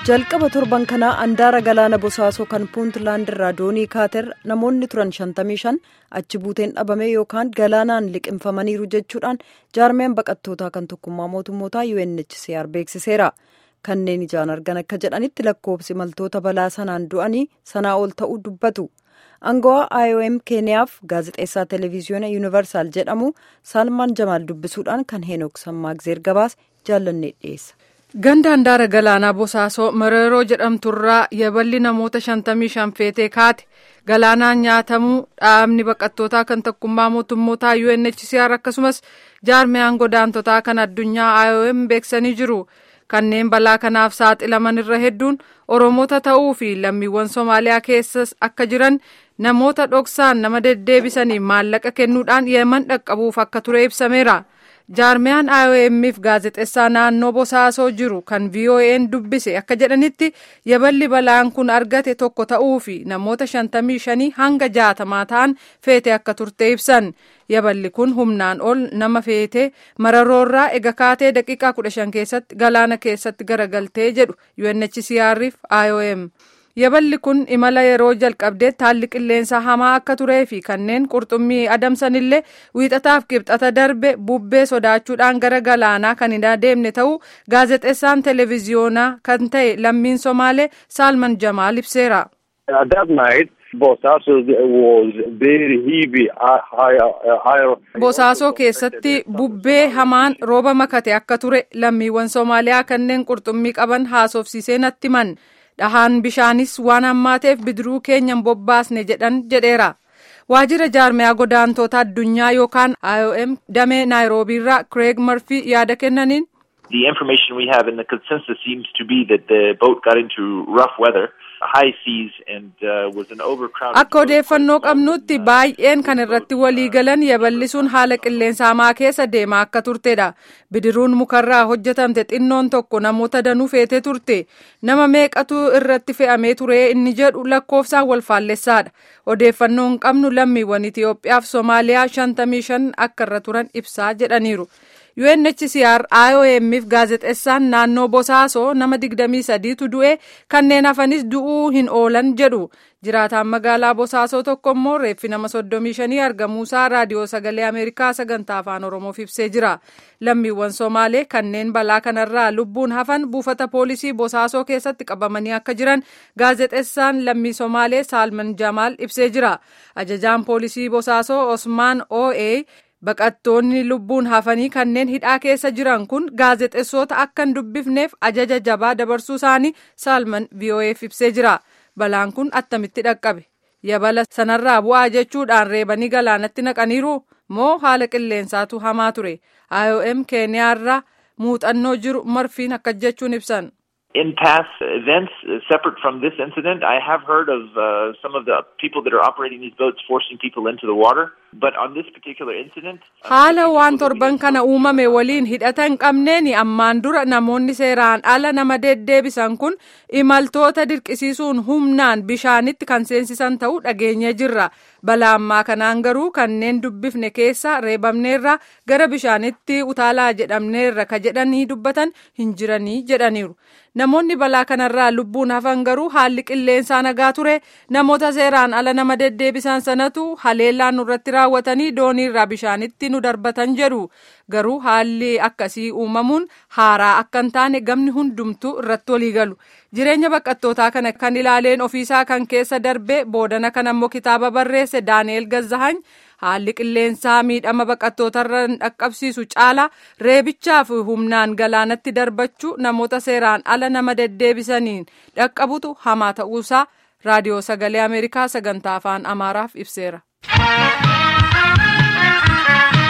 jalqaba torban kanaa andaara galaana bosaasoo kan puuntlaand irraa doonii kaater namoonni turan 55 achi buuteen dhabame yookaan galaanaan liqimfamaniiru jechuudhaan jaarmeen baqattootaa kan tokkummaa mootummootaa UNHCR beeksiseera. kanneen ijaan argan akka jedhanitti lakkoofsi imaltoota balaa sanaan du'anii sanaa ol ta'uu dubbatu. Angawaa IOM Keeniyaaf gaazexeessaa televezyiyoona yuunivarsaal jedhamu Salmaan Jamaal dubbisuudhaan kan Heenok Sammaagzeer gabaase jaallannee dhiyeessa. Ganda handaara galaanaa Bosaasoo Mararoo jedhamturraa yaballi namoota 55 feetee kaate galaanaan nyaatamuu dhaabni baqattootaa kan tokkummaa mootummootaa UNHCR akkasumas jaarmiyaan godaantotaa kan addunyaa IOM beeksanii jiru. Kanneen balaa kanaaf saaxilaman irra hedduun Oromoota ta'uu fi lammiiwwan Somaaliyaa keessas akka jiran namoota dhoksaan nama deddeebisanii maallaqa kennuudhaan yeman dhaqqabuuf akka ture ibsameera. Jaarmiyaan IOM'if gaazexeessaa naannoo Bosaasoo jiru kan VOA'n dubbise akka jedhanitti yaballi balaan kun argate tokko ta'uu fi namoota 55 hanga jaatamaa ta'an feete akka turte ibsan. Yaballi kun humnaan ol nama feete mararoorraa ega kaatee daqiiqaa 15 keessatti galaana keessatti garagaltee jedhu UNHCR'if IOM. Yaballi kun imala yeroo jalqabdeetti haalli qilleensaa hamaa akka turee fi kanneen qurxummii adamsanillee wiixataaf qibxata darbe bubbee sodaachuudhaan gara galaanaa kan hin adeemne ta'uu gaazexeessaan televezyiyoonaa kan ta'e lammiin Somaalee Saalman Jamaal ibseera. Bosaasoo keessatti bubbee hamaan rooba makate akka ture lammiiwwan Somaaliyaa kanneen qurxummii qaban haasofsiisee natti himan. dhahaan bishaanis waan hammaateef bidiruu keenyan bobbaasne jedhan jedheera. Waajjira jaarmiyaa godaantoota addunyaa yookaan IOM damee naayiroobiirraa Craig Murphy yaada kennaniin. The information we have in the consensus seems to be that the boat got into rough weather. Akka odeeffannoo qabnutti baay'een kan irratti walii galan yaballi sun haala qilleensa hamaa keessa deemaa akka turtedha. Bidiruun mukarraa hojjetamte xinnoon tokko namoota danuu feetee turte. Nama meeqatu irratti fe'amee ture inni jedhu lakkoofsaan wal faallessaadha. Odeeffannoo hin qabnu lammiiwwan Itoophiyaaf Somaaliyaa 55 akka irra turan ibsaa jedhaniiru. UNHCR IOM'if gaazexeessaan naannoo Bosaasoo nama 23tu du'e kanneen hafanis du'uu hin oolan jedhu. Jiraataan magaalaa Bosaasoo tokko immoo reeffi nama 35 argamuusaa raadiyoo sagalee Ameerikaa sagantaa afaan Oromoof ibsee jira. Lammiiwwan Somaalee kanneen balaa kanarraa lubbuun hafan buufata poolisii Bosaasoo keessatti qabamanii akka jiran gaazexeessaan lammii Somaalee Saalman Jamaal ibsee jira. Ajajaan poolisii Bosaasoo Osmaan OA Baqattoonni lubbuun hafanii kanneen hidhaa keessa jiran kun gaazexeessota akka hin dubbifneef ajaja jabaa dabarsuu isaanii Saalman VOA'f ibsee jira. Balaan kun attamitti dhaqqabe? Yabala sanarraa bu'aa jechuudhaan reebanii galaanatti naqaniiru moo haala qilleensaatu hamaa ture? IOM Keeniyaarraa muuxannoo jiru marfiin akka jechuun ibsan. In past events, uh, separate from this incident, I have heard of uh, some of the people that are operating these boats forcing people into the water. But on this particular incident, haala waan torban kana uumame waliin hidhata hin qabneen ammaan dura namoonni seeraan ala nama deddeebisan kun imaltoota dirqisiisuun humnaan bishaanitti kan seensisan ta'uu dhageenye jirra. Balaa ammaa kanaan garuu kanneen dubbifne keessa reebamneerra gara bishaanitti utaalaa jedhamneerra ka jedhanii dubbatan hin jiranii jedhaniiru. Namoonni balaa kanarraa lubbuun hafan garuu haalli qilleensaa nagaa ture namoota seeraan ala nama deddeebisan sanatu haleellaan nurratti raawwatanii dooniirraa bishaanitti nu darbatan jedhu garuu haalli akkasii uumamuun haaraa akka hin taane gamni hundumtuu irratti walii galu. Jireenya baqattootaa kana kan ilaaleen ofiisaa kan keessa darbe boodana kan ammoo kitaaba barreesse Daani'eel Gazzahany haalli qilleensaa miidhama baqattootarra hin dhaqqabsiisu caala reebichaaf humnaan galaanatti darbachuu namoota seeraan ala nama deddeebisaniin dhaqqabutu hamaa ta'uusaa raadiyoo sagalee Ameerikaa sagantaa afaan Amaaraaf ibseera.